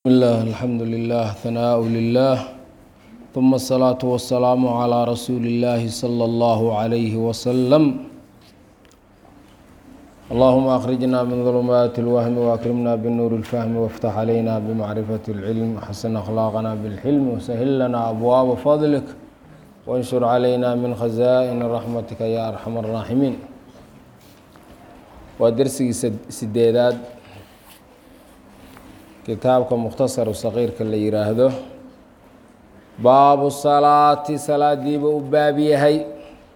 بسم الله الحمد لله ثناء لله ثم الصلاة والسلام على رسول الله صلى الله عليه وسلم اللهم أخرجنا من ظلمات الوهم وأكرمنا بالنور الفهم وافتح علينا بمعرفة العلم وحسن أخلاقنا بالحلم وسهل لنا أبواب فضلك وانشر علينا من خزائن رحمتك يا أرحم الراحمين ودرسي سديداد kitaabka mukhtasaru saqiirka la yidhaahdo baabu salaati salaadiiba u baab yahay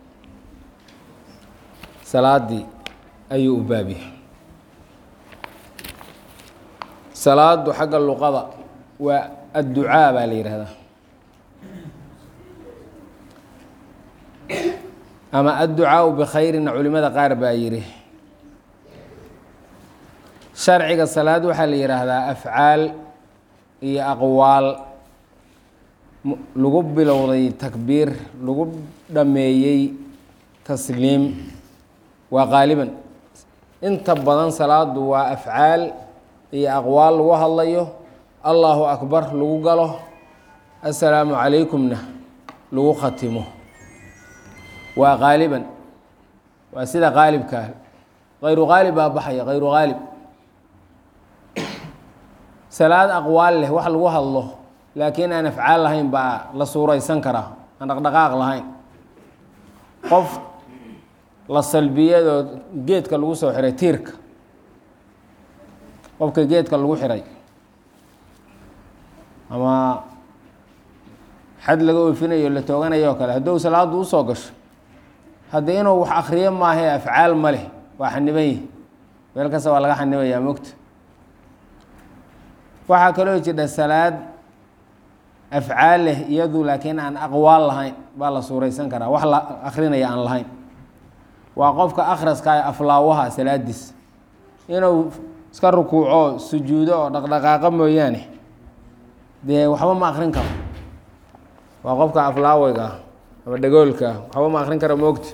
salaaddii ayuu u baab yahay salaadu xagga luqada waa adducaa baa la yidhaahdaa ama adducaau bikhayrinna culimada qaar baa yidhi sharciga salaad waxaa la yidhaahdaa afcaal iyo aqwaal lagu bilowday takbiir lagu dhameeyey tasliim waa qaaliban inta badan salaadu waa afcaal iyo aqwaal lagu hadlayo allahu akbar lagu galo assalaamu calaykumna lagu khatimo waa qaaliban waa sida qaalibkaa hayru qaalib baa baxaya hayru qaalib salaad aqwaal leh wax lagu hadlo laakiin aan afcaal lahayn baa la suuraysan karaa aan dhaqdhaqaaq lahayn qof la salbiyadoo geedka lagu soo xiray tiirka qofka geedka lagu xiray ama xad laga oofinayo la tooganayo o kale haddou salaadu usoo gasho haddii inuu wax akriyo maahae afcaal ma leh waa xaniban yihi meel kasta waa laga xanibayaa mogta waxaa kaloo jidha salaad afcaal leh iyadu laakiin aan aqwaal lahayn baa la suuraysan karaa wax la akrinaya aan lahayn waa qofka akhraska ee aflaawaha salaadiis inuu iska rukuuco sujuudo oo dhaqdhaqaaqo mooyaane dee waxba ma akrin karo waa qofka aflaaweyga ah ama dhagoolka ah waxba ma akrin karo moogta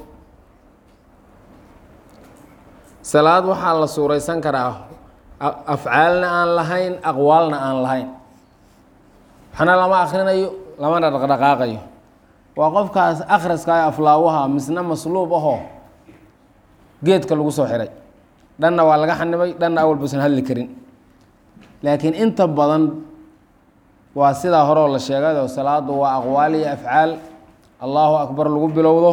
salaad waxaa la suuraysan karaa afcaalna aan lahayn aqwaalna aan lahayn waxna lama akrinayo lamana dhaqdhaqaaqayo waa qofkaas akhraska ee aflaawaha misna masluub ahoo geedka lagu soo xiray dhanna waa laga xanibay dhanna awal buusan hadli karin laakiin inta badan waa sidaa horeo la sheegay oo salaadu waa aqwaal iyo afcaal allahu akbar lagu bilowdo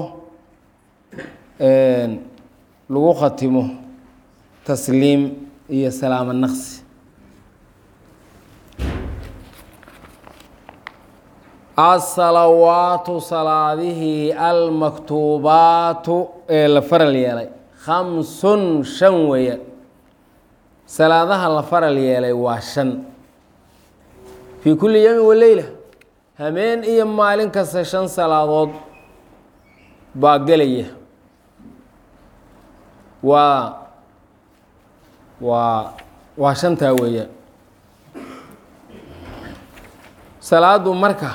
lagu khatimo tasliim iyo salaamo naqsi asalawaatu salaadihii almaktuubaatu ee la faral yeelay khamsun shan weeyaan salaadaha la faral yeelay waa shan fii kulli yowmin waleyla hameen iyo maalin kasta shan salaadood baa gelaya waa waa waa shantaa weeyaan salaadu marka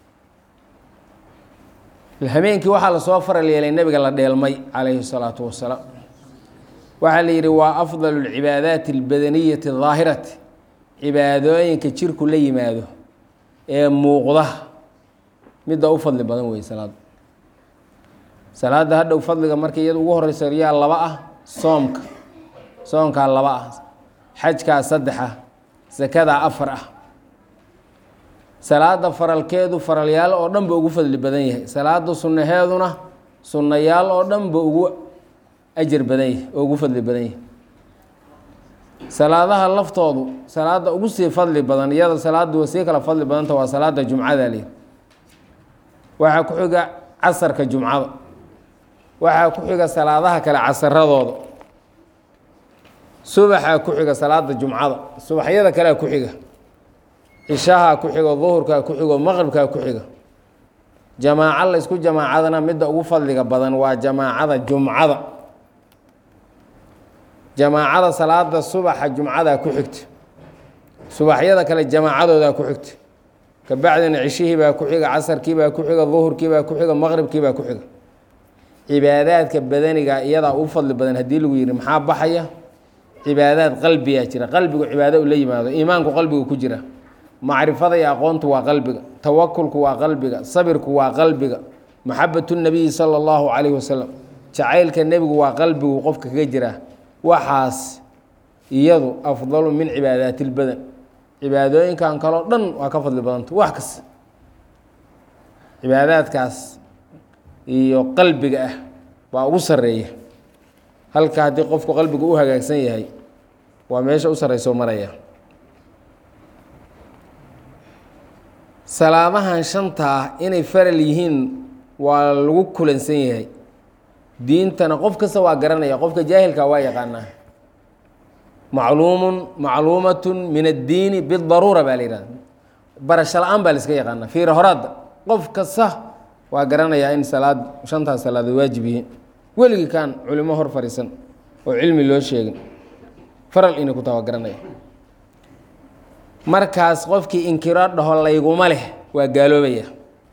hameenkii waxaa lasoo faral yeelay nebiga la dheelmay calayhi الsalaatu wasalaam waxaa la yidhi waa afdal اlcibaadaati اlbadaniyati الdaahirati cibaadooyinka jirku la yimaado ee muuqda midda u fadli badan wey salaadu salaada hadhow fadliga marka iyada ugu horeysa yaa laba ah soomka soonkaa laba ah xajkaa saddex ah sakadaa afar ah salaada faralkeedu faralyaal oo dhan ba ugu fadli badan yahay salaada sunnaheeduna sunnayaal oo dhan ba ugu ajar badan yahay oo ugu fadli badan yahay salaadaha laftoodu salaada ugu sii fadli badan iyada salaadu wa sii kala fadli badanta waa salaada jumcada leh waxaa ku xiga casarka jumcada waxaa ku xiga salaadaha kale casaradooda subaxaa ku xiga salaada jumcada subaxyada kalea ku xiga cishahaa ku xigo duhurkaa ku xigo maqribkaa ku xiga jamaaco la ysku jamaacadana midda ugu fadliga badan waa jamaacada jumcada jamaacada salaada subaxa jumcadaa ku xigta subaxyada kale jamaacadoodaa ku xigta kabacdina cishihiibaa ku xiga casarkiibaa ku xiga duhurkiibaa ku xiga maqribkiibaa ku xiga cibaadaadka badaniga iyadaa u fadli badan haddii lagu yihi maxaa baxaya cibaadaad qalbiyaa jira qalbigu cibaado u la yimaado iimaanku qalbigu ku jira macrifada iyo aqoontu waa qalbiga tawakulku waa qalbiga sabirku waa qalbiga maxabatu nabiyi sala allahu calayhi wasalam jacaylka nebigu waa qalbigu qofka kaga jiraa waxaas iyadu afdalu min cibaadaati lbadan cibaadooyinkan kaleo dhan waa ka fadli badanta wax kasta cibaadaadkaas iyo qalbiga ah waa ugu sareeya halka haddii qofku qalbigu u hagaagsan yahay waa meesha u sarreyso maraya salaadahan shantaa inay faral yihiin waa lagu kulansan yahay diintana qof kasta waa garanaya qofka jaahilka waa yaqaanaa macluumun macluumatun min addiini bidaruura baa la yihahda barasho la-aan baa la iska yaqaanaa fiira horaadda qof kasta waa garanayaa in salaad shantaas salaadood waajib yihiin weligii kaan culimo hor fadhiisan oo cilmi loo sheegin faral inay ku taha waa garanaya markaas qofkii inkiro dhaho layguma leh waa gaaloobaya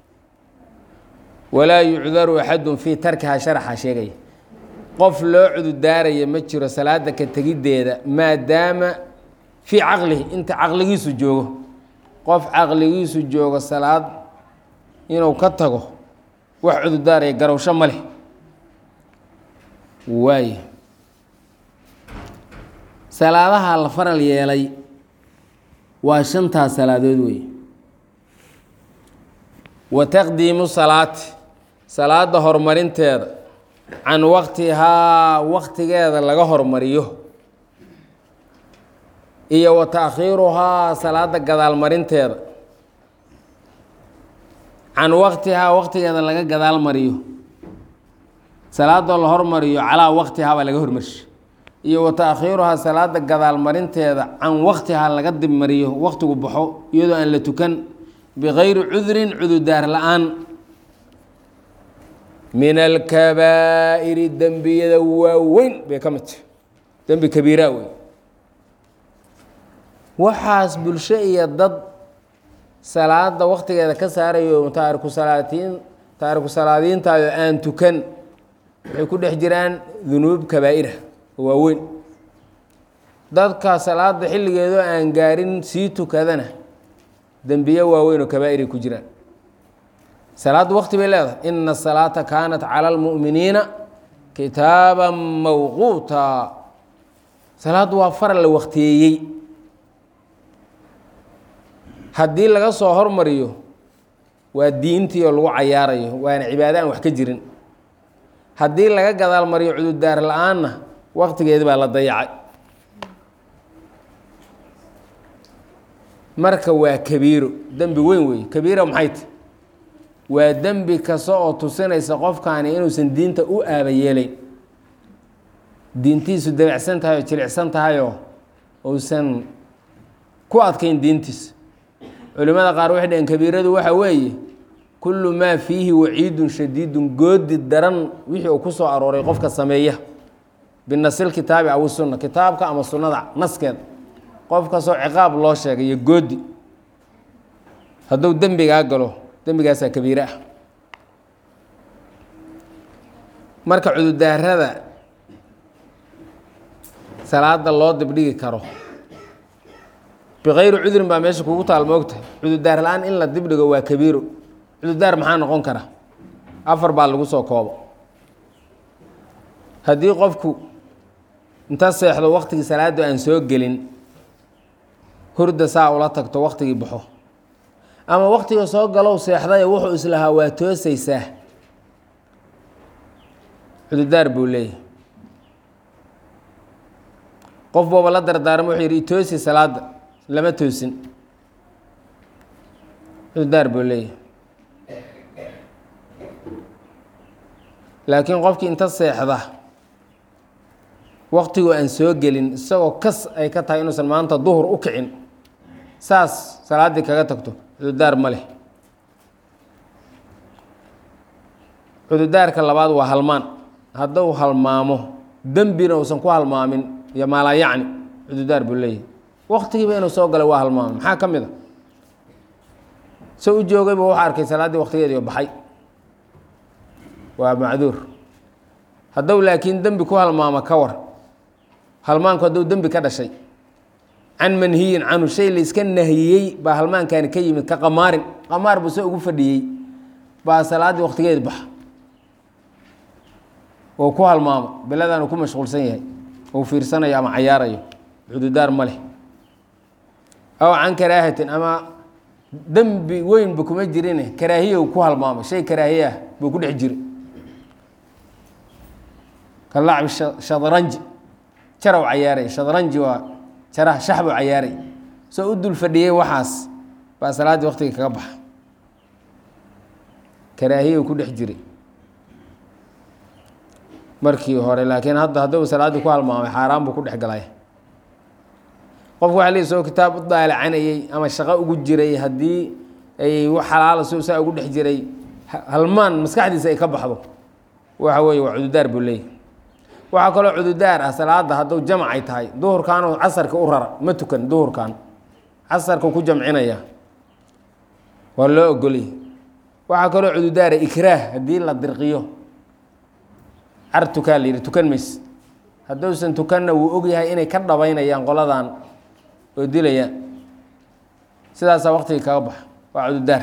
walaa yucdaru axadun fii tarkihaa sharaxa sheegaya qof loo cududaaraya ma jiro salaada ka tegiddeeda maadaama fii caqlihi inta caqligiisu joogo qof caqligiisu joogo salaad inuu ka tago wax cududaaraya garowsho ma leh waay salaadaha la faral yeelay waa shantaas salaadood wey wa taqdiimu salaati salaada horumarinteeda can waqtihaa waqtigeeda laga hormariyo iyo wa taakhiiruhaa salaada gadaalmarinteeda can waqtihaa waqtigeeda laga gadaal mariyo salaadoo la hormariyo calaa waqtihaa baa laga hormarsha iyo wa taakhiiruhaa salaada gadaalmarinteeda can waqtihaa laga dibmariyo waqtigu baxo iyadoo aan la tukan bikayri cudrin cududaar la-aan min alkabaa'iri dembiyada waaweyn bay ka mid tahay dembi kabiiraa wey waxaas bulsho iyo dad salaada waqtigeeda ka saarayo taariku salaatiin taariku salaadiintayo aan tukan waxay ku dhex jiraan dunuub kabaa'ira waaweyn dadka salaada xilligeedoo aan gaarin sii tukadana dembiye waaweyn oo kabaa'iri ku jiraan salaaddu waqti bay leedahay ina asalaata kaanat cala almu'miniina kitaaban mawquuta salaaddu waa faral la waqtiyeeyey haddii laga soo hormariyo waa diintii oo lagu cayaarayo waana cibaado aan wax ka jirin haddii laga gadaal mariyo cududaar la-aanna waqtigeedi baa la dayacay marka waa kabiiro dembi weyn weeye kabiira maxay ta waa dembi kasta oo tusinaysa qofkaani inuusan diinta u aaba yeelayn diintiisu dabacsan tahay oo jilicsan tahayoo uusan ku adkayn diintiisa culimada qaar waxay dhaheen kabiiradu waxa weeye kullu maa fiihi waciidun shadiidun goodi daran wixii uu ku soo arooray qofka sameeya binasil kitaabi aw sunna kitaabka ama sunnada naskeeda qof kastoo ciqaab loo sheegay iyo goodi hadduu dembigaa galo dembigaasaa kabiire ah marka cududaarada salaada loo dibdhigi karo bikayri cudrin baa meesha kugu taal moogtahay cududaar la-aan in la dibdhigo waa kabiiro cududaar maxaa noqon kara afar baa lagu soo koobo haddii qofku inta seexdo waqtigii salaaddu aan soo gelin hurda saa ula tagto waqtigii baxo ama waqtiga soo galow seexdaye wuxuu islahaa waa toosaysaa cududaar buu leeyahay qof booba la dardaarmo wuxuu yidhi itoosi salaadda lama toosin cududaar buu leeyahay laakiin qofkii inta seexda waqtigoo aan soo gelin isagoo kas ay ka tahay inuusan maanta duhur u kicin saas salaaddii kaga tagto cududaar ma leh cududaarka labaad waa halmaan hadduu halmaamo dembina uusan ku halmaamin iyo maalaa yacni cududaar buu leeyahay waqtigiiba inuu soo galay waa halmaamay maxaa ka mid a so u joogayba waxa arkay salaaddii waqtigeediio baxay waa macduur hadduu laakiin dembi ku halmaamo ka war halmaanku hadduu dembi ka dhashay can manhiyin canhu shay layska nahiyey baa halmaankaani ka yimid ka qamaarin qamaar buu se ugu fadhiyey baa salaaddii waktigeed baxa oo ku halmaamo beladaan uu ku mashquulsan yahay ou fiirsanayo ama cayaarayo cududaar ma leh aw can karaahatin ama dembi weynba kuma jirine karaahiya ku halmaamay shay karaahiye ah buu ku dhex jira ka lacbi shadranji jarow cayaaray shadranji waa jaraha shaxbuu cayaaray soo u dul fadhiyey waxaas baa salaaddii waktiga kaga baxa karaahiya ku dhex jiray markii hore laakiin hadda hadduu salaaddii ku halmaamay xaaraan buu ku dhex galay qofku waxa lii soo kitaab u daalacanayey ama shaqo ugu jiray haddii ay wax xalaala si saa ugu dhex jiray halmaan maskaxdiisa ay ka baxdo waxa weeye waa cududaar buu leeyahy waxaa kaloo cududaar ah salaada hadduu jamcay tahay duhurkaanoo casarka u rara ma tukan duhurkan casarka ku jamcinaya waa loo ogolay waxaa kaloo cududaara ikraah haddii la dirqiyo car tukaa la yidhi tukan mays hadduusan tukanna wuu ogyahay inay ka dhabaynayaan qoladan oo dilayaan sidaasaa waktigii kaga baxa waa cududaar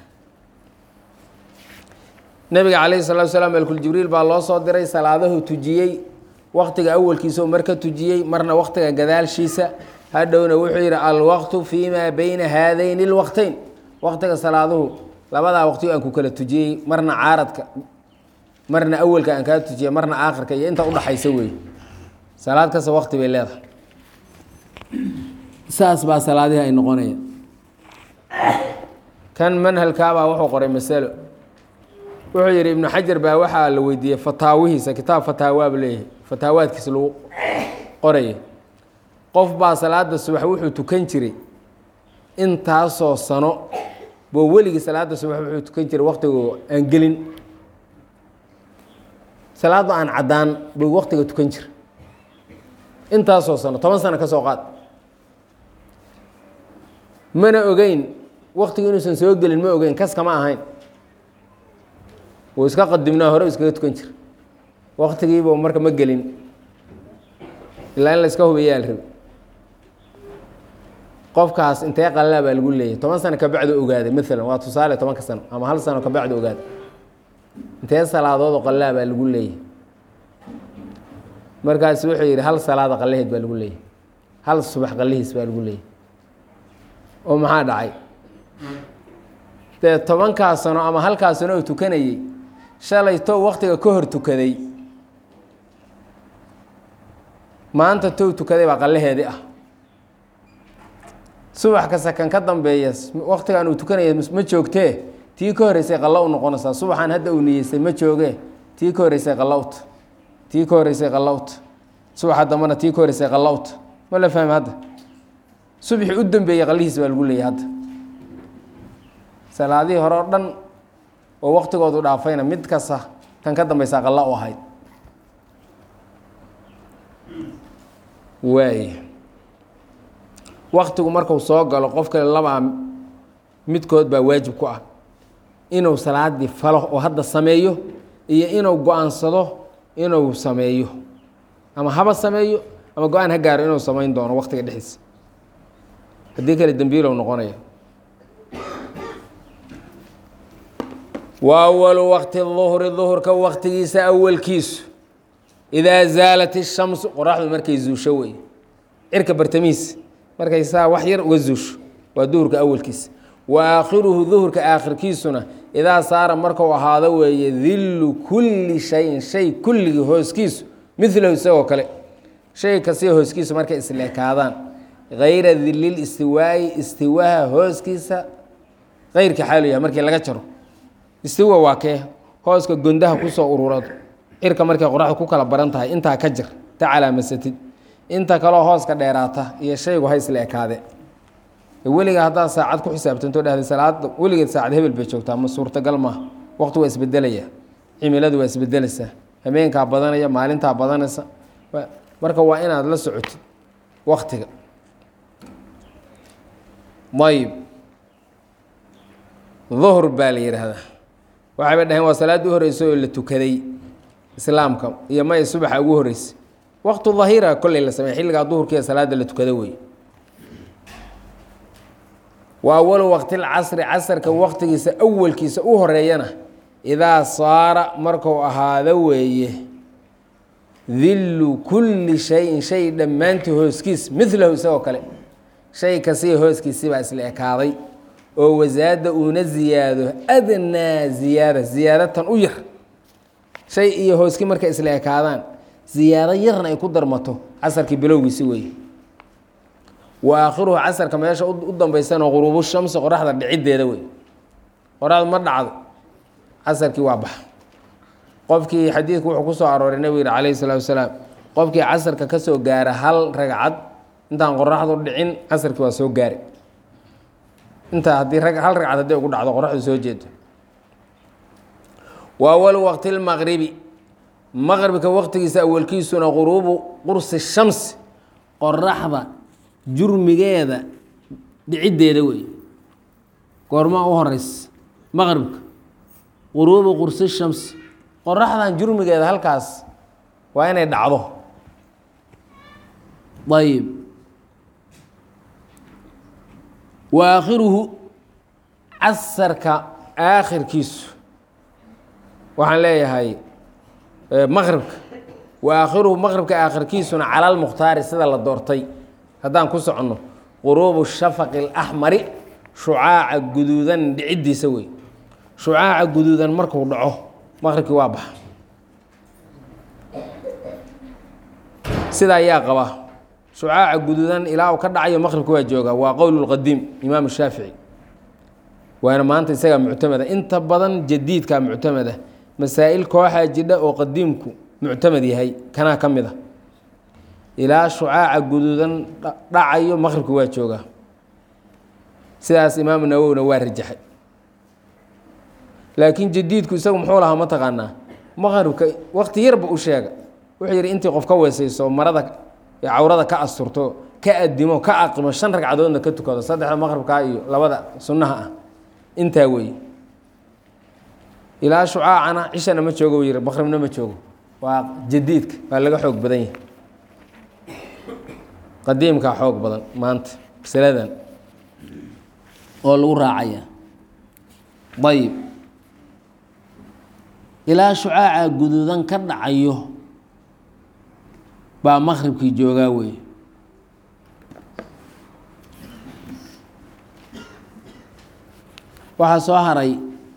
nabiga calayhi salatu salaam malkuljibriil baa loo soo diray salaadahu tujiyey waktiga awalkiisa oo marka tujiyey marna waktiga gadaalshiisa hadhowna wuxuu yidhi alwaqtu fii maa beyna haadayni lwaqteyn waktiga salaaduhu labadaa waqti aan ku kala tujiyey marna caaradka marna awalka aan kaa tujiyey marna aakhirka iyo inta udhaxaysa weeye salaad kasta wakti bay leedahay saas baa salaadihii ay noqonaya kan manhalkaabaa wuxuu qoray masalo wuxuu yidhi ibnu xajar baa waxaa la weydiiyey fataawihiisa kitaab fataawaab leeyahay fataawaadkiisa lagu qoraya qof baa salaada subax wuxuu tukan jiray intaasoo sano boo weligii salaada subax wuxuu tukan jiray waktigoo aan gelin salaadda aan caddaan buu waktiga tukan jira intaasoo sano toban sano ka soo qaad mana ogeyn waktigu inuusan soo gelin ma ogeyn kas kama ahayn wuu iska qadimnaa hore iskaga tukan jira waktigiiba marka ma gelin ilaa in la iska hubiyaa la rabi qofkaas intee qalaa baa lagu leeyahy toban sano kabacdu ogaaday maalan waa tusaale tobanka sano ama hal sano kabacdu ogaaday intee salaadoodoo qalaa baa lagu leeyahy markaas wuxuu yidhi hal salaada qalaheed baa lagu leeyahy hal subax qalihiis baa lagu leeyahy oo maxaa dhacay dee tobankaa sano ama halkaa sano oo tukanayey shalay tow waktiga ka hor tukaday maanta tow tukaday baa qalaheedii ah subax kasta kan ka dambeeya waktigan uu tukanaya ma joogtee tii ka horeysay qallo u noqonaysaa subaxaan hadda uu niyeystay ma joogee tii ka horeysay qallowt tii ka horeysay qallowt subaxa dambana tii ka horeysay qallowt ma la fahmi hadda subaxii u dambeeyey qallihiis baa lagu leeyay hadda salaadihii hore oo dhan oo waktigoodu dhaafayna mid kasta tan ka dambeysaa qalla u ahayd waay waktigu marku soo galo qof kale labaa midkood baa waajib ku ah inuu salaadii falo oo hadda sameeyo iyo inuu go-aansado inuu sameeyo ama haba sameeyo ama go-aan ha gaaro inuu samayn doono waktiga dhexdiisa haddii kale dembiilow noqonaya wa awalu waqti duhri duhurka waktigiisa awalkiisu idaa zaalat ishamsu qoraxdu markay zuusho wey cirka bartamihiisa markay saa wax yar uga zuusho waa duhurka awalkiisa wa aakhiruhu duhurka aakhirkiisuna idaa saara marku ahaado weeye dillu kulli shayin shay kulligii hooskiisu milahu isagoo kale shay kastio hooskiisu markay isleekaadaan hayra dilil istiwaayi istiwaha hooskiisa keyrka xaalu yahay markii laga jaro istiwa waa kee hooska gondaha kusoo ururado cirka markay qoraxda ku kala baran tahay intaa ka jir ta calaamasatid inta kaloo hooska dheeraata iyo shaygu ha isla ekaade weliga haddaad saacad ku xisaabtanto dhahda salaada weligeed saacad hebel bay joogtaa ma suurtagal maaha waqti waa isbedelaya cimiladu waa isbedelaysaa habeenkaa badanaya maalintaa badanaysa marka waa inaad la socotid waktiga ayib duhr baa la yidhaahdaa waxayba dhaheen waa salaadii u horeysa oo la tukaday islaamka iyo maya subaxa ugu horeysay waqtu dahira kolley la sameey xilligaa duhurkiiya salaada la tukado wey wa awalu waqti lcasri casarka waqtigiisa awalkiisa u horeeyana idaa saara marku ahaado weeye dillu kulli shayin shay dhammaantii hooskiis milahu isagoo kale shay kasiya hooskiisibaa isla ekaaday oo wasaada uuna ziyaado adnaa ziyaada ziyaadatan u yar shay iyo hooski markay isla ekaadaan ziyaado yarna ay ku darmato casarkii bilowgiisi weeye wa aakhiruhu casarka meesha u dambaysana quruubu shamsi qoraxda dhiciddeeda wey qoraxdu ma dhacdo casarkii waa baxa qofkii xadiidku wuxuu ku soo arooray nebigu yihi calayhi salaatu wasalaam qofkii casarka ka soo gaara hal ragcad intaan qoraxdu dhicin casarkii waa soo gaari intaa haddii hal ragcad hadday ugu dhacdo qoraxdu soo jeedo wa awalu waqti lmaqribi maqribka waqtigiisa awalkiisuna quruubu qursi shamsi qoraxda jurmigeeda dhiciddeeda wey goormaa u horeysa maqribka quruubu qursi shamsi qoraxdan jurmigeeda halkaas waa inay dhacdo ayib wa aakhiruhu casarka aakhirkiisu waxaan leeyahay maqribka wa aakhiruhu maqribka aakhirkiisuna cala lmukhtaari sida la doortay haddaan ku soconno quruubu shafaqi alaxmari shucaaca guduudan dhiciddiisa wey shucaaca guduudan markuu dhaco maqribkii waa baxa sida ayaa qaba shucaaca guduudan ilaa uu ka dhacayo maqribka waa jooga waa qowl lqadiim imaam shaafici waana maanta isagaa muctamada inta badan jadiidkaa muctamada masaa'il kooxaa jidha oo qadiimku muctamad yahay kanaa ka mid a ilaa shucaaca guduudan dhacayo maqribka waa joogaa sidaas imaamu nawowina waa rajaxay laakiin jadiidku isagu muxuu lahaa ma taqaanaa maqribka waqti yarba u sheega wuxuu yidhi intii qof ka weesayso marada cawrada ka asturto ka adimo ka aqimo shan ragcadoodna ka tukado saddexda maqribkaa iyo labada sunnaha ah intaa weeye ilaa shucaacana cishana ma joogo yiri maqribna ma joogo waa jadiidka waa laga xoog badan yahay qadiimkaa xoog badan maanta masaladan oo lagu raacaya ayib ilaa shucaaca guduudan ka dhacayo baa maqribkii joogaa wey waxaa soo haray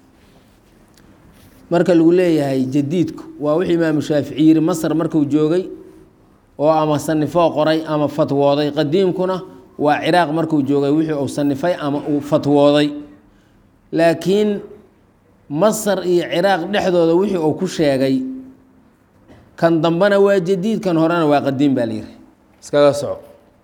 marka lagu leeyahay jadiidku waa wixii imaamu shaafici yiri masar markuu joogay oo ama sanifoo qoray ama fatwooday qadiimkuna waa ciraaq markuu joogay wixii uu sanifay ama uu fatwooday laakiin masar iyo ciraaq dhexdooda wixii uu ku sheegay kan dambena waa jadiid kan horena waa qadiim baa layidhi iskaga soco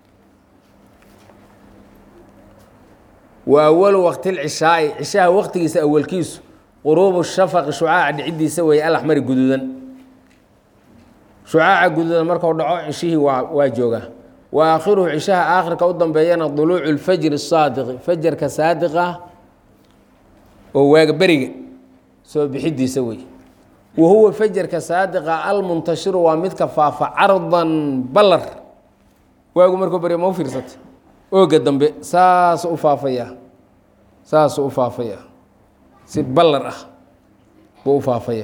wa awalu waqti lcishaai cishaha waqtigiisa awalkiisu quruubu shafaqi shucaaca dhiciddiisa weeye alaxmari guduudan shucaaca guduudan markuu dhaco cishihii waa waa joogaa wa aakhiruhu cishaha aakhirka u dambeeyana duluucu lfajri saadiqi fajarka saadiqa oo waaga beriga soo bixidiisa wey wa huwa fajarka saadiqa almuntashiru waa midka faafa cardan ballar waagu markuu berya ma u fiirsata ooga dambe saasuu u faafaya saasuu u faafaya si ballar ah buu u faafaya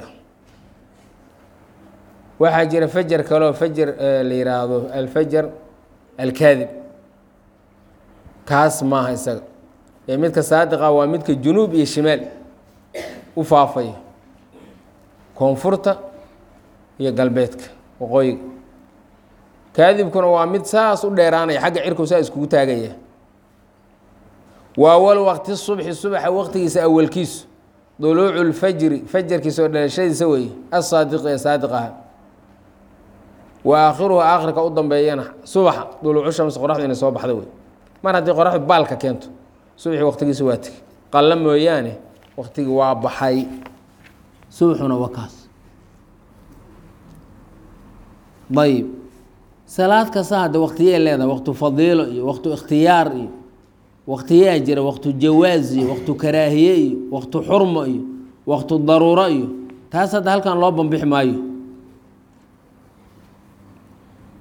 waxaa jira fajar kaleo fajar la yihaahdo alfajar alkaadib kaas maaha isaga ee midka saadiqa waa midka junuub iyo shimaal u faafaya koonfurta iyo galbeedka waqooyiga kaadibkuna waa mid saas u dheeraanaya xagga cirku saa iskugu taagaya wa awal waqti subxi subaxa waqtigiisa awalkiisu duluucu lfajri fajarkiisa oo dhalashadiisa weeye asaadiqi ee saadiq aha wa aakhiruhu aakhirka u dambeeyana subaxa duluucu shamsi qoraxdu inay soo baxda wey mar haddii qoraxdu baalka keento subaxii waqtigiisa waa tegi qalla mooyaane waqtigii waa baxay subaxuna waa kaas ayib salaad kasta hadde waqtiyay leedahay waqtu fadiilo iyo waqtu ikhtiyaar iyo waqtiyaa jira waqtu jawaaz iyo waqtu karaahiye iyo waqtu xurmo iyo waqtu daruuro iyo taas hadda halkan loo bambixi maayo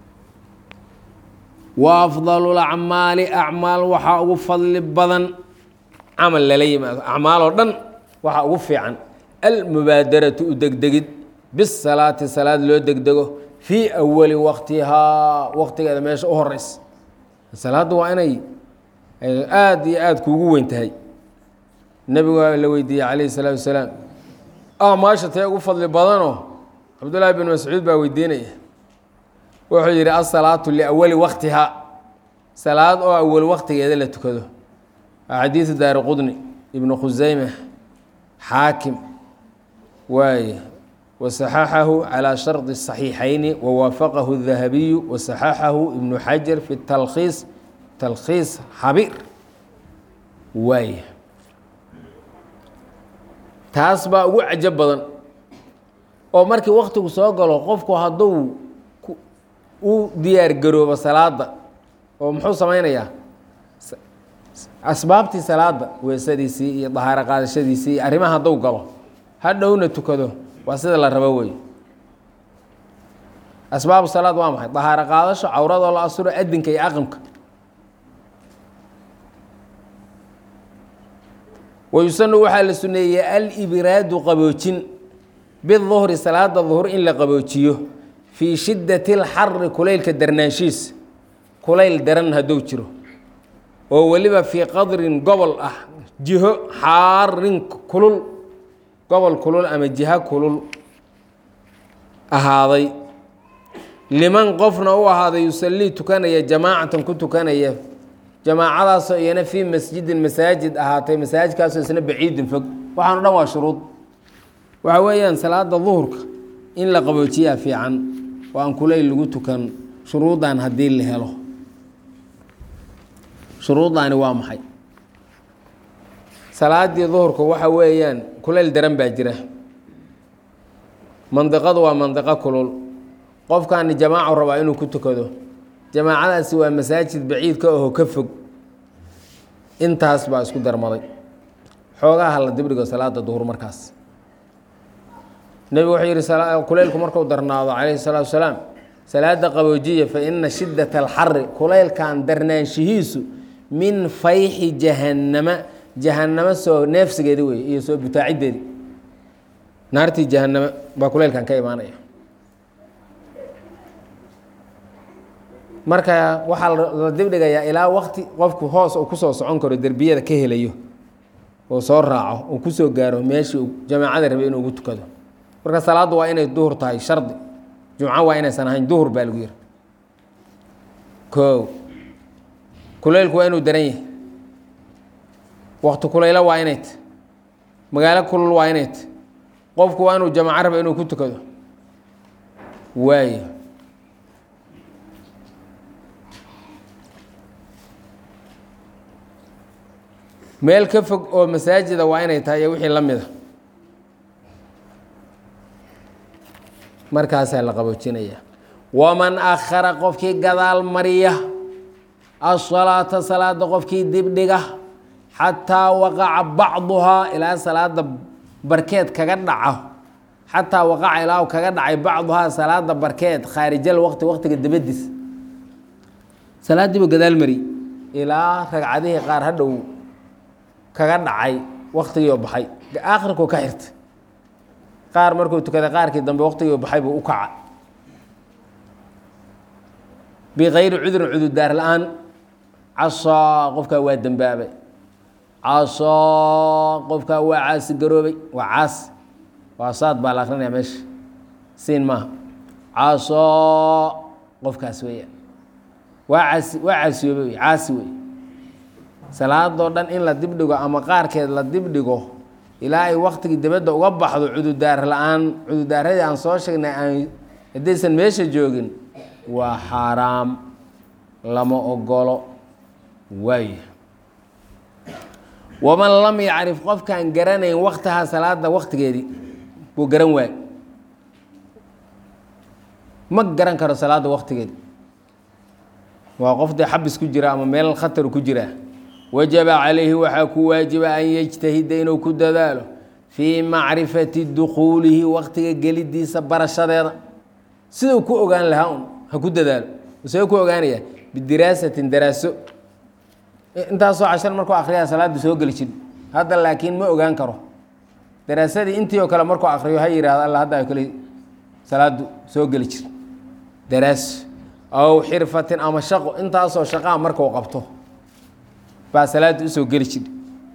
wa afdalu lacmaali acmaal waxaa ugu fadli badan camal lala yimaado acmaaloo dhan waxaa ugu fiican almubaadaratu u degdegid bisalaati salaad loo degdego fii awali waqtihaa waqtigeeda meesha u horeysa salaaddu waa inay aada iyo aada kuugu weyn tahay nebigu waa la weydiiyey calayhi salaatu wasalaam amaasha tee ugu fadli badanoo cabdullaahi bin mascuud baa weydiinaya wuxuu yidhi asalaatu liawali waqtihaa salaad oo awal waqtigeeda la tukado waa xadiidu daari qudni ibnu khusayme xaakim waaye wasaxaxahu calaa shardi الصaxiixayni wawaafaqahu الdahabiyu wasaxaxahu ibnu xajar fi talkhiis talkhiis xabiir waaye taas baa ugu cajab badan oo markii waktigu soo galo qofku hadduu u diyaar garoobo salaada oo muxuu samaynayaa asbaabtii salaada weesadiisii iyo dahaaro qaadashadiisii iyo arrimaha hadduu galo hadhowna tukado waa sida la rabo wey asbaabu salaad waa maxay dahaaro qaadasho cawradoo la asuro adinka iyo aqamka wayusanu waxaa la suneeyey alibraadu qaboojin biduhri salaada duhur in la qaboojiyo fii shiddati اlxari kulaylka darnaanshiisa kulayl daran hadduu jiro oo weliba fii qadrin gobol ah jiho xaarin kulul gobol kulul ama jiho kulul ahaaday liman qofna u ahaaday yusallii tukanaya jamaacatan ku tukanaya jamaacadaasoo iyana fii masjidin masaajid ahaatay masaajidkaasoo isna baciidin fog waxaano dhan waa shuruud waxa weeyaan salaada duhurka in la qaboojiyaa fiican oo aan kulayl lagu tukan shuruudan haddii la helo shuruuddaani waa maxay salaadii duhurka waxa weeyaan kulayl daran baa jira mandiqadu waa mandiqo kulul qofkaani jamaacu rabaa inuu ku tukado jamaacadaasi waa masaajid baciidka aho ka fog intaas baa isku darmaday xoogaha la dibdhigo salaada duhur markaas nebigu wuxuu yihi kulaylku marku darnaado calayhi salaatu wasalaam salaada qaboojiya fa ina shiddata alxari kulaylkan darnaanshihiisu min fayxi jahannama jahannamo soo neefsigeedi wey iyo soo butaacideedi naartii jahannama baa kulaylkan ka imaanaya marka waxaa la dibdhigayaa ilaa wakti qofku hoos uu kusoo socon karo derbiyada ka helayo oo soo raaco uu kusoo gaaro meeshii uu jamaacada rabay inuu ugu tukado marka salaaddu waa inay duhur tahay shardi jumco waa inaysan ahayn duhur baa lagu yiri ko kulaylku waa inuu daran yahay wakti kulaylo waa inay ta magaalo kulul waa inay ta qofku waa inuu jamaaco raba inuu ku tukado waayo meel ka fog oo masaajida waa inay tahay iyo wixii la mida markaasaa la qaboojinaya waman akhara qofkii gadaal mariya asalaata salaada qofkii dibdhiga xataa waqaca bacduhaa ilaa salaada barkeed kaga dhaco xataa waqaca ilaa kaga dhacay bacduhaa salaada barkeed khaarijal waqti waqtiga dabadiis salaadiibu gadaal mari ilaa ragcadihii qaar hadhow kaga dhacay waktigiioo baxay aakhirkuu ka xirtay qaar markuu tukaday qaarkii dambe waktigiioo baxay buu u kaca bikayri cudurin cudurdaar la-aan casaa qofkaa waa dembaabay casaa qofkaa waa caasi garoobay waa caasi waa saad baa la akrinaya meesha siin maaha casaa qofkaas weeyaan waa caasi waa caasiyoobay wey caasi wey salaadoo dhan in la dibdhigo ama qaarkeed la dibdhigo ilaa ay waktigii dibadda uga baxdo cudurdaar la-aan cudurdaaradii aan soo sheegnay aan haddaysan meesha joogin waa xaaraam lama ogolo waay waman lam yacrif qofkaan garanayn waktaha salaada waktigeedii buu garan waay ma garan karo salaada waktigeedi waa qof dee xabis ku jira ama meel khatar ku jira wajaba calayhi waxaa ku waajiba an yejtahida inuu ku dadaalo fii macrifati dukuulihi waktiga gelidiisa barashadeeda siduu ku ogaan lahaa un ha ku dadaalo see ku ogaanaya bidiraasatin daraaso intaasoo cashar markuu akriyaa salaada soo geli jir hadda laakiin ma ogaan karo daraasadii intii oo kale markuu akriyo ha yihahdo alla hadda ay kale salaadu soo geli jir daraaso aw xirfatin ama shaqo intaasoo shaqaa markuu qabto baa salaadda usoo geli jir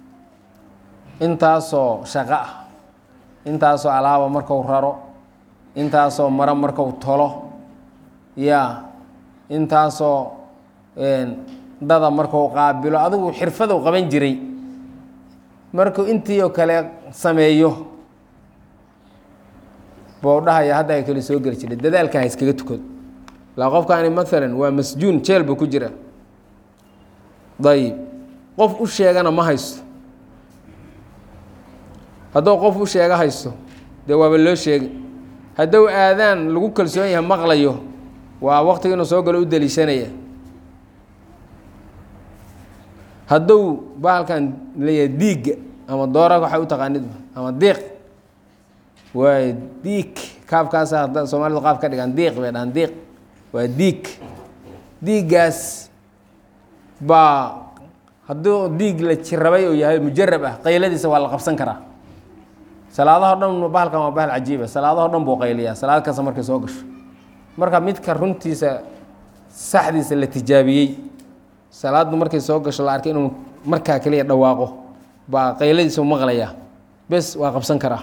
intaasoo shaqo ah intaasoo alaaba marku raro intaasoo maro marku tolo ya intaasoo dada marku qaabilo adigu xirfadu qaban jiray markuu intii oo kale sameeyo buu dhahaya hadda ay kale soo geli jiray dadaalka ha iskaga tukado la qofkaani maalan waa masjuun jeel buu ku jira dayib qof u sheegana ma haysto hadduu qof u sheega haysto dee waaba loo sheegay hadduu aadaan lagu kalsoon yahay maqlayo waa waqtiga inuu soo galo u daliishanaya hadduu bahalkan leeyahay diigga ama doora waxay u taqaanid ama diiq waay diig kaafkaasa hadda soomaalidu qaaf ka dhigaan diiq bay dhahaan diiq waa diig diiggaas baa hadduu diig la jirabay oo yahay mujarab ah qayladiisa waa la qabsan karaa salaadaho dhan bahalkan waa bahal cajiiba salaadaho dhan buu qayliyaa salaad kasta markay soo gasho marka midka runtiisa saxdiisa la tijaabiyey salaaddu markay soo gasho la arkay inuu markaa keliya dhawaaqo baa qayladiisa maqlayaa bes waa qabsan karaa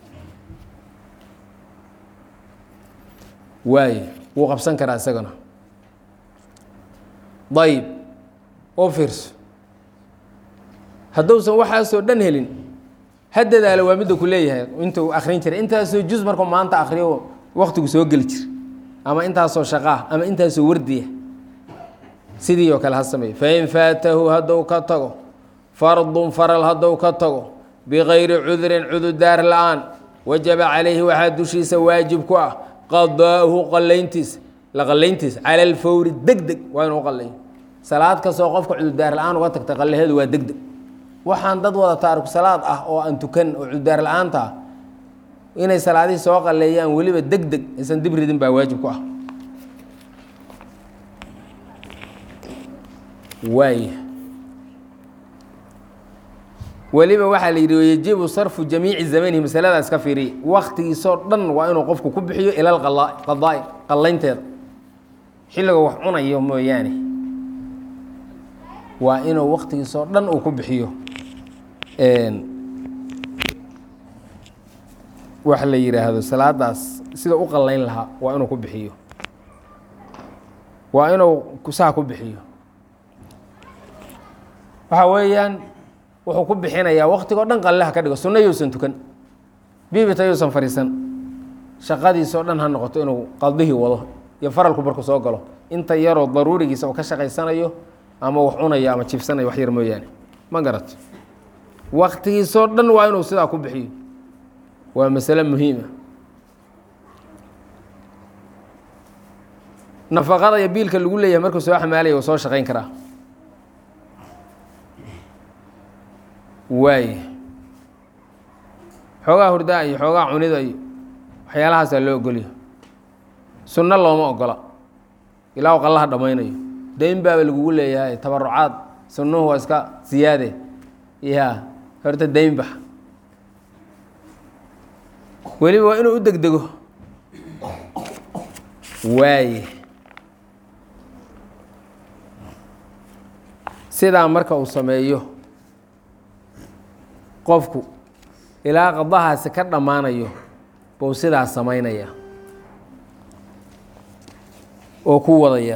waaye wuu qabsan karaa isagana ayib oo fiirso hadduusan waxaasoo dhan helin ha dadaalo waa midda ku leeyahay intuu akrin jiray intaasoo juz markuu maanta akriyo waktigu soo geli jira ama intaasoo shaqaa ama intaasoo wardiya sidii oo kale ha sameeyo fain faatahu hadduu ka tago fardun faral hadduu ka tago bikayri cudurin cududaar la-aan wajaba calayhi waxaa dushiisa waajib ku ah qadaa'uhu qalayntiisa la qalayntiisa cala alfawri deg deg waa inuu qalayo salaad kastoo qofka cududaar la-aan uga tagta qalaheedu waa deg deg waxaan dad wada taariku salaad ah oo aan tukan oo cududaar la-aanta ah inay salaadihii soo qaleeyaan weliba deg deg aysan dib ridin baa waajib ku ah waaya weliba waxaa la yidhi yajibu sarfu jamiici zamanihi masaladaas ka fiiriya waktigiisoo dhan waa inuu qofku ku bixiyo ila qadaai qallaynteeda xilliga wax cunayo mooyaane waa inuu waktigiisoo dhan uu ku bixiyo wax la yidhaahdo salaadaas sida u qallayn lahaa waa inuu ku bixiyo waa inuu saa ku bixiyo waxa weeyaan wuxuu ku bixinayaa waktigoo dhan qalleha ka dhigo sunno yousan tukan bibita yousan fadhiisan shaqadiisoo dhan ha noqoto inuu qaldihii wado iyo faralku marku soo galo inta yaroo daruurigiisa oo ka shaqaysanayo ama wax cunayo ama jibsanayo wax yar mooyaane ma garato waktigiisoo dhan waa inuu sidaa ku bixiyo waa masale muhiima nafaqada iyo biilka lagu leeyahay markuu soo xamaalaya uu soo shaqayn karaa waay xoogaa hurdaa iyo xoogaa cunida iyo waxyaalahaasaa loo ogolya sunno looma ogola ilaa u qallaha dhammaynayo dayn baaba lagugu leeyahay tabarucaad sunnuhu waa iska siyaade ya horta dayn bax weliba waa inuu u degdego waaye sidaa marka uu sameeyo qofku ilaa qadahaasi ka dhammaanayo buu sidaa samaynaya oo ku wadaya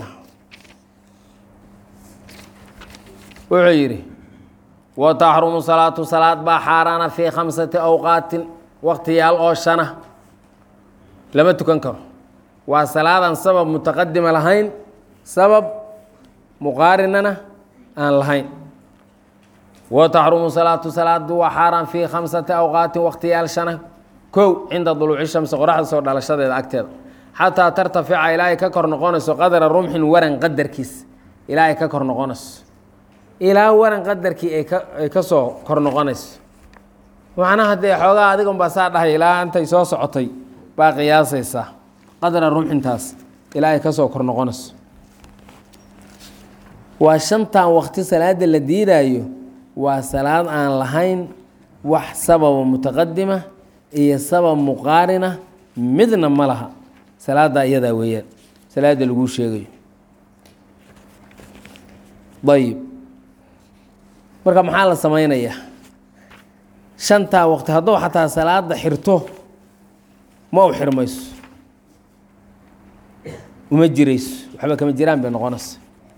wuxuu yidhi wa taxrumu salaatu salaad baa xaaraana fii khamsati awqaatin waktiyaal oo shana lama tukan karo waa salaadan sabab mutaqadima lahayn sabab muqaarinana aan lahayn wa taxrumu salaatu salaadu waa xaaraan fii khamsati awqaatin waktiyaal shana kow cinda duluuci shamsi qoraxda soo dhalashadeeda agteeda xataa tartafica ilaahay ka kor noqonayso qadra rumxin waran qadarkiis ilaahay ka kor noqonayso ilaa waran qadarkii ay ka ay ka soo kor noqonayso macnaha dee xoogaa adigan baa saa dhahay ilaa intay soo socotay baa qiyaasaysaa qadra rumxintaas ilaa ay ka soo kor noqonayso waa shantan wakti salaada la diidaayo waa salaad aan lahayn wax sababa mutaqadima iyo sabab muqaarina midna ma laha salaaddaa iyadaa weeyaan salaadda laguu sheegayo ayib marka maxaa la samaynayaa shantaa waqti hadduu xataa salaada xirto ma u xirmayso uma jirayso waxba kama jiraan bay noqonaysa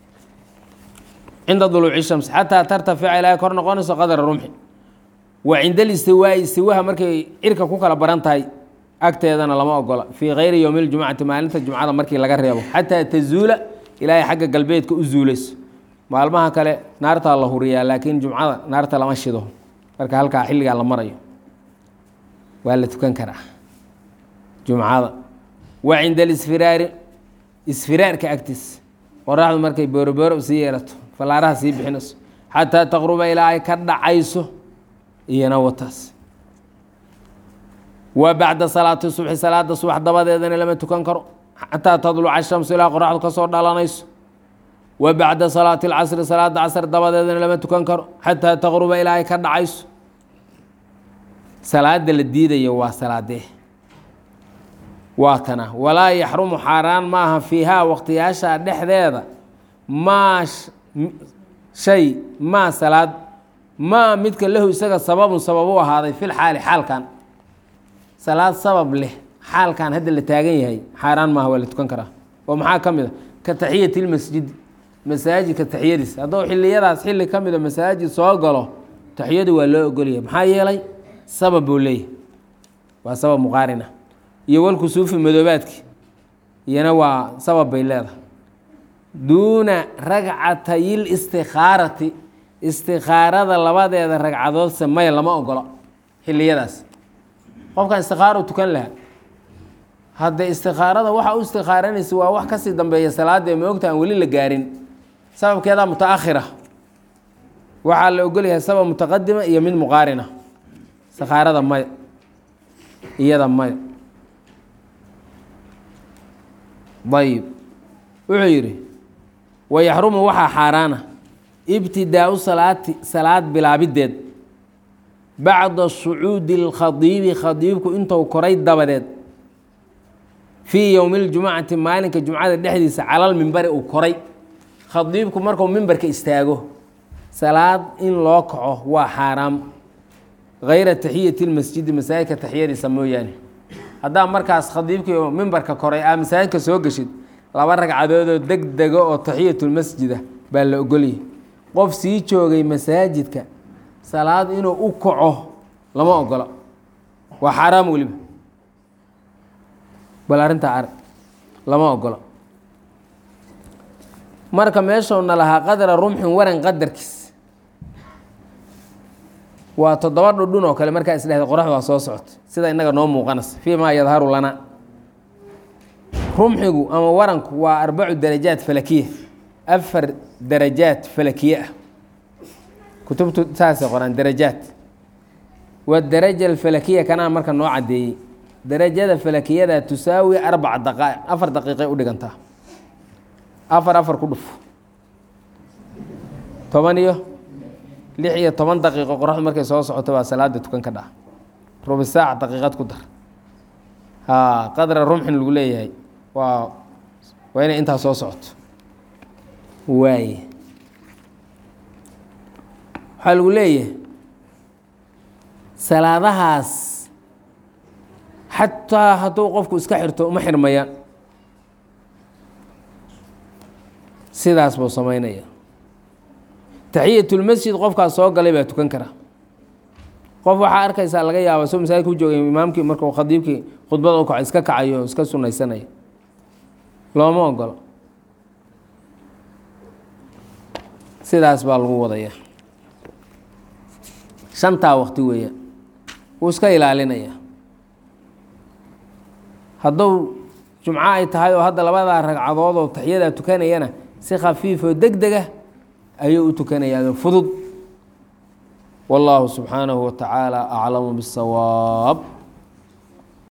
cinda duluuci shams xataa tartafica ilaahay kor noqonayso qadra rumxi wa cinda alistiwaa'i istiwaha markay cirka ku kala baran tahay agteedana lama ogola fii kayri yowmi ljumcati maalinta jumcada markii laga reebo xataa tazuula ilaahay xagga galbeedka u zuulayso maalmaha kale naartaa la huriyaa laakiin jumcada naarta lama shido marka halkaa xilligaa la marayo waa la tukan karaa jumcada wa cinda alisfiraari isfiraarka agtiis qoraxdu markay boorobooro sii yeelato fallaaraha sii bixinayso xataa taqruba ilaa ay ka dhacayso iyana wataas wa bacda salaati subxi salaada subax dabadeedana lama tukan karo xataa tadluca shamsu ilaa qoraxdu ka soo dhalanayso wa bacda salaati alcasri salaada casr dabadeedana lama tukan karo xataa taqruba ilaa ay ka dhacayso salaada la diidayo waa salaadee waa tana walaa yaxrumu xaaraan maaha fiihaa waqtiyaasha dhexdeeda maa shay maa salaad maa midka lahu isaga sababun sabab u ahaaday fil xaali xaalkan salaad sabab leh xaalkan hadda la taagan yahay xaaraan maaha waa la tukan karaa oo maxaa ka mid a ka taxiyati lmasjidi masaajidka taxiyadiis hadduu xiliyadaas xilli ka mida masaajid soo galo taxiyadu waa loo ogolyahay maxaa yeelay sabab buu leeyahy waa sabab muqaarina iyo walkusuufi madoobaadki iyana waa sabab bay leedahay duuna ragcatayil istikaarati istikaarada labadeeda ragcadoodse maya lama ogolo xiliyadaas qofkan istikaaro tukan lahaa hadde istikaarada waxa u istikaaranaysa waa wax kasii dambeeya salaada ma ogta aan weli la gaarin sababkeedaa mutaakhira waxaa la ogolyahay sabab mutaqadima iyo mid muqaarina istikaarada maya iyada maya ayib wuxuu yidhi wayaxrumu waxaa xaaraana ibtidaau salaati salaad bilaabideed bacda sucuudi اlkhadiibi khadiibku intuu koray dabadeed fii yowmi اljumcati maalinka jumcada dhexdiisa calal mimbari uu koray khadiibku markuu mimbarka istaago salaad in loo kaco waa xaaraam gayra taxiyati اlmasjidi masaajidka taxiyadiisa mooyaane haddaa markaas khadiibkii mimbarka koray aa masaajidka soo geshid laba ragcadoodoo deg dega oo taxiyatulmasjida baa la ogolyahy qof sii joogay masaajidka salaad inuu u kaco lama ogola waa xaaraam weliba bal arrintaa arag lama ogola marka meeshoona lahaa qadra rumxin waran qadarkiis waa toddoba dhudhun oo kale markaa isdhehda qoraxdu waa soo socota sida innaga noo muuqanaysa fii maa yadharu lana rumxigu ama waranku waa arbacu darajaat falakiya afar darajaat falakiye ah kutubtu saasay qoraan darajaat wadaraja alfalakiya kanaa marka noo caddeeyey darajada falakiyada tusaawi arbaca daqaa'iq afar daqiiqay u dhigantaa afar afar ku dhuf toban iyo lix iyo toban daqiiqo qoraxdu markay soo socoto baa salaada tukan ka dhaca rubi saac daqiiqad ku dar haa qadra rumxin lagu leeyahay waa waa inay intaa soo socoto waaye waxaa lagu leeyahay salaadahaas xataa hadduu qofku iska xirto uma xirmayaan sidaas buu samaynaya taxiyatulmasjid qofkaas soo galay baa tukan kara qof waxaa arkaysaa laga yaaba soo masaajidka u joogay imaamkii markuu khadiibkii khudbada u kaco iska kacayo o iska sunaysanaya looma ogolo sidaas baa lagu wadaya shantaa waqti weeyaan wuu iska ilaalinaya hadduu jumco ay tahay oo hadda labadaa ragcadood oo taxiyadaa tukanayana si khafiifoo deg dega ayuu u tukanayaa fudud wallaahu subxaanahu wa tacaala aclamu biاsawaab